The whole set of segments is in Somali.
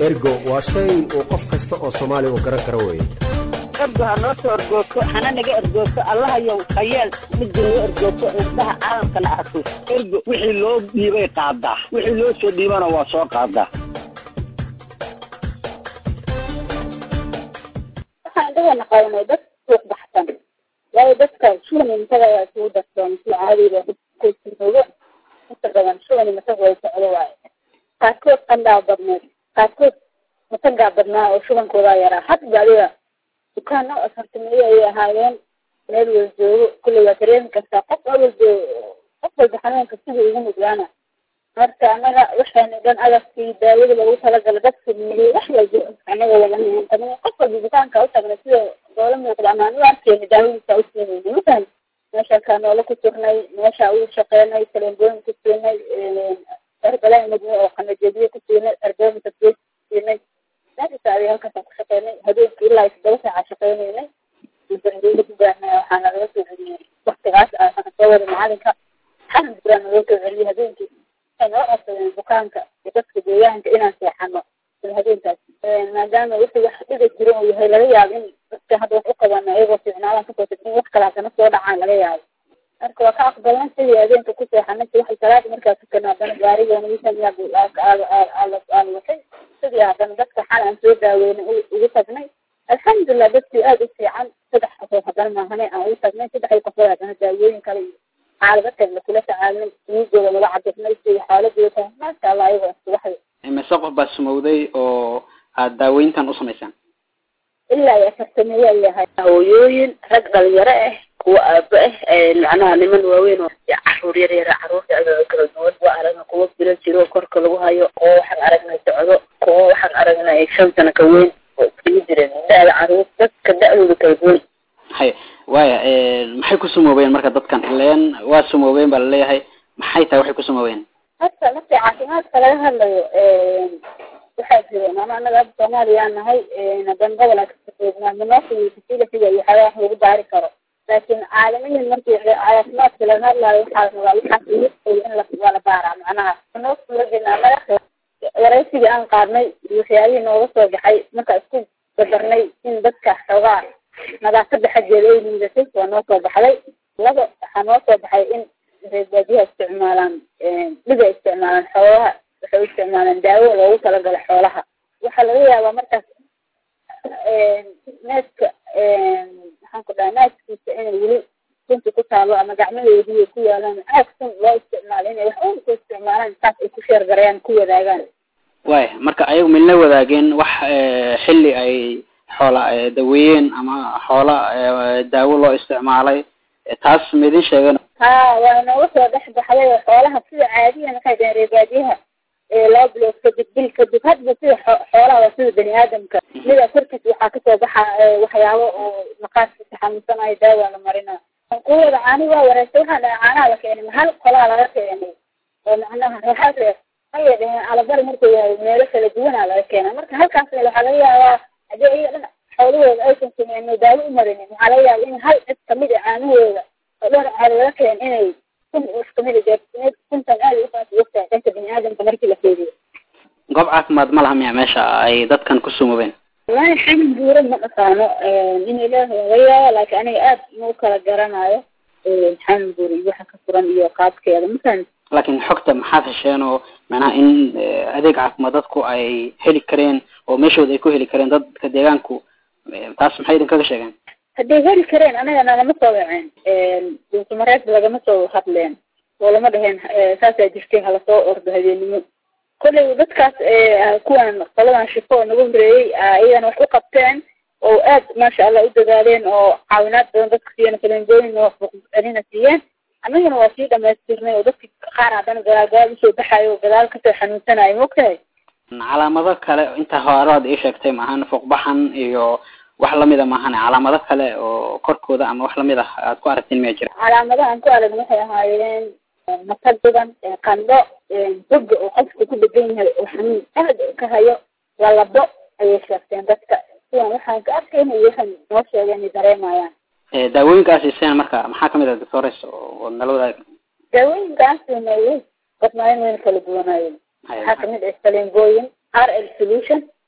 ergo waa shay uu qof kasta oo soomaali u garan karo weye ergo ha noo soo ergoogto hana naga ergoogto allahayow hayeel midda noo ergoogto indhaha caalamkana arko ergo wixii loo dhiibay qaadaa wixii loo soo dhiibana waa soo qaadaa waxaan dhahana qabanay dad suuq baxsan waayo dadka shuban intaga waa isugu darsoon si caadiga kusinoogo inta badan shuban mataga way socdo waayo qaarkood qandhaa badneed qaarkood matagaa badnaa oo shubankoodaa yaraa hadba adiga dukaano afartameeyo ayay ahaayeen meel wal joogo kulley waa dareemi kartaa qof awal joogo qof walba xanuunka sidii ugu mudlaana marka anaga waxaana dhan agabkii daawada lagu talagala dadka miiyey wax walba anaga walaantamay qof walba dukaanka u tagnay sida loola muuqda ama anu arkeyna daawadiisa u siinayna mafahmi meesha kaa noola ku turnay meesha uu shaqeynay kalembooyin ku siinay erbalayn mudne oo qanajediye ku siinay erbooyin tasbiye ku siinay meeshaas adi halkaasaan ku shaqeynay habeenkii ilaa todoba saaca shaqeynaynay bangeeda ku gaarnay waxaana laga soo celiyey waktigaas aan soo wada macalinka xanan buraa naloo soo celiyey habeenkii waxay nala codsadeen bukaanka iyo dadka deegaanka inaan seexano sida habeenkaas maadaama wixii wax dhiga jiro uu yahay laga yaabo in dadka hadda wax u qabana iyagoo fiicnaadan kasoo tagin wax kale haddana soo dhacaan laga yaabo marka waa ka aqbalnay sidii habeenka ku seexanay si waxay salaada markaa tukana haddana gaarigoona wisan watay sidii haddana dadka xal aan soo daaweynay ugu tagnay alxamdulilah dadkii aada u fiican saddex qofood haddana maahane aan ugu tagnay saddexdii qofood haddana daawooyin kale iyo xaalado kale kula tacaalnay dhiigooda laga cabirnay sida xaaladooda tahay maasha allah ayagoo subaxda mise qof baa sumowday oo aada daaweyntan u samaysaan ilaa iyo afartameeyo ay yahay hooyooyin rag dhalinyaro ah kuwa aabo ah macnaha niman waaweyn oo caruur yar yara caruurta agaaga kala duwan waa aragna kuwa bilo jiro korka lagu hayo kuwa waxaan aragnay socdo kuwa waxaan aragnay shan sano ka weyn oo iskaga jireen da-da caruur dadka da-dooda kala duwan hay waya maxay ku sumoobeen marka dadkan ileen waa sumoobeen baa laleeyahay maxay tahay waxay ku sumoobeen horta markii caafimaadka laga hadlayo waxaa jira maama anaga hadda soomaaliyaa nahay hadan gobolaa kasajoognaa manoofigi fasilitiga iyo waxyaaba wax lagu baari karo laakiin caalamiyan markii caafimaadka laga hadlayo waxaa rabaa waxaas in la waa la baaraa macnaha manoofigina anaga waraysigii aan qaadnay iyo waxyaabihii nooga soo baxay markaa isku badarnay in dadka xoogaa nadaafada xaggeeda ay liidatay waa noo soo baxday laba waxaa noo soo baxay in reebaadiyaha isticmaalaan dhiga isticmaalaan xoolaha waxay u isticmaalaan daawo loogu talagalo xoolaha waxaa laga yaabaa markaas neeska maxaan ku dhaha naaskiisa inay weli sunta ku taalo ama gacmahoodii ku yaalaan aag sun loo isticmaalo inay wax un ku isticmaalaan saas ay ku sheergarayaan ku wadaagaan waya marka ayagu milna wadaageen wax xilli ay xoola daweeyeen ama xoola daawo loo isticmaalay taas maidin sheegen ha waa nooga soo dhex baxday oo xoolaha sida caadiya maxay dhaheen reebaadiyaha laba bilood kadib bil kadib hadba sida xoolaha waa sida bani aadamka mida korkiis waxaa kasoo baxa waxyaabo oo maqaaskiisa xanuunsanayo daawa la marina kuwada caani waa wareegtay waxaa dhaha caanaha la keenay hal qolaa laga keenay oo macnaha reexaad reer ayay dhaheen alabari markuu yahay meelo kala duwanaa laga keenay marka halkaas meel waxaa laga yaabaa haddii iyaga dhan xoolahooda aysan sameyno daawo u marinin waxaa laga yaaba in hal cid kamid a caanahooda oo dhowr caado laga keen inay kun kamid a gaarsiineed kuntan aada ufaas ogtahay dhanka bini aadamka markii la fiiriyo goob caafimaad ma laha miya meesha ay dadkan ku sumoobeen wallahi xamin buura ma dhaqaano in ilaahi laga yaabo laakiin aniga aad ma u kala garanayo xamin buura iyo waxa ka furan iyo qaabkeeda masan laakiin xogta maxaad hesheen oo macnaha in adeeg caafimaad dadku ay heli kareen oo meeshooda ay ku heli kareen dadka deegaanku taas maxay idin kaga sheegeen hadday heli kareen anaga nagama soo waceen duusamareed lagama soo hadleen oo lama dhaheen saasaa jirtay hala soo ordo habeenimo kolley dadkaas kuwan qoladan shifo oo naga horeeyey iyagana wax u qabteen oo aad maasha allah u dadaaleen oo caawinaad badan dadka siiyeen kalendooyin oo celina siiyeen annagana waa sii dhamaystirnay oo dadki qaar haddana gadaal gadaal usoo baxayo oo gadaal kasoo xanuunsanayo maogtahay calaamado kale inta horaad ii sheegtay maahan fuuqbaxan iyo wax lamida maahan calaamado kale oo korkooda ama wax lamid ah aad ku aragtiin miya jira calaamadaha aan ku aragna waxay ahaayeen matag badan qandho boga oo qofka ku dhegan yahay oo xanuun aad ka hayo lalabo ayay sheegteen dadka sidan waxaan ka arkayna iyo waxaan noo sheegeen ay dareemayaan daawooyinkaas iseen marka maxaa kamid ah doctores oo nala wadaag daawooyinkaasna badnaayen wayna kala duwanaayeen waxaa kamid ah salengooyin r l solution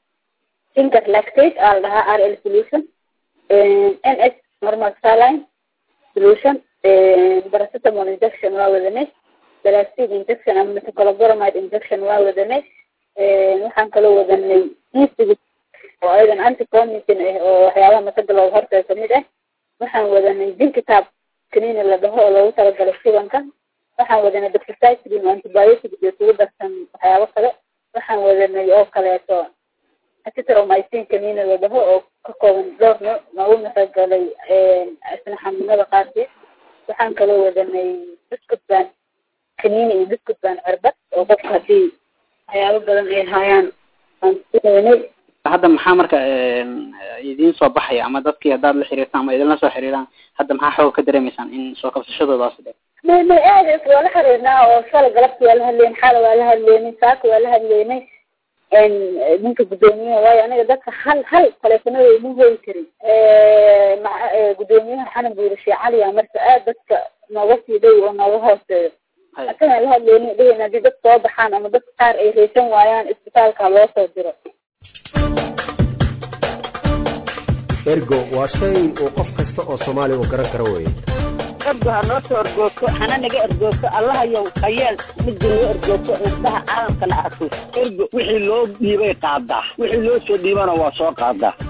finger lactate aa la dhahaa r l solution n s normal saline solution paracetamol injection waa wadanay plastic injection ama metocolobromide injection waa wadanay waxaan kaloo wadanay easig oo ayadan anticomitin ah oo waxyaabaha masaga looga hortaga kamid ah waxaan wadanay jinkitaab kaniini la dhaho oo loogu talagalay shubanka waxaan wadanay doxycycline oo antibiotic iyo kugu darsan waxyaabo kale waxaan wadanay oo kaleeto acitromycin kaniini la dhaho oo ka kooban dhowr nooc noogu talagalay isna xanuunada qaarkeed waxaan kaloo wadanay biscuit baan kaniini iyo biscuit baan cirbad oo qofka haddii waxyaabo badan ay hayaan aan siinay hadda maxaa marka idiin soo baxaya ama dadkii haddaad la xiriirtaan ama idinla soo xiriiraan hadda maxaa xoog ka dareemaysaan in soo kabsashadoodaasi dhe may may aad waa la xiriirnaa oo shala galabta waa la hadleyn xala waa la hadleynay saaka waa la hadleynay ninka guddoomiyaha waayo aniga dadka hal hal taleefanada ima hooyi karin guddoomiyaha xanan buurishe caliya marka aad dadka nooga sii dhow oo nooga hooseeyo asagaan la hadleynay dheheyna haddii dad soo baxaan ama dadka qaar ay reysan waayaan isbitaalka loo soo diro ergo waa shay uu qof kasta oo soomaali uu garan karo weye ergo ha noo soo ergoogto hana naga ergoogto allahayow hayeel midda noo ergoogto indhaha caalamkana arko ergo wixii loo dhiibay qaadaa wixii loo soo dhiibana waa soo qaadaa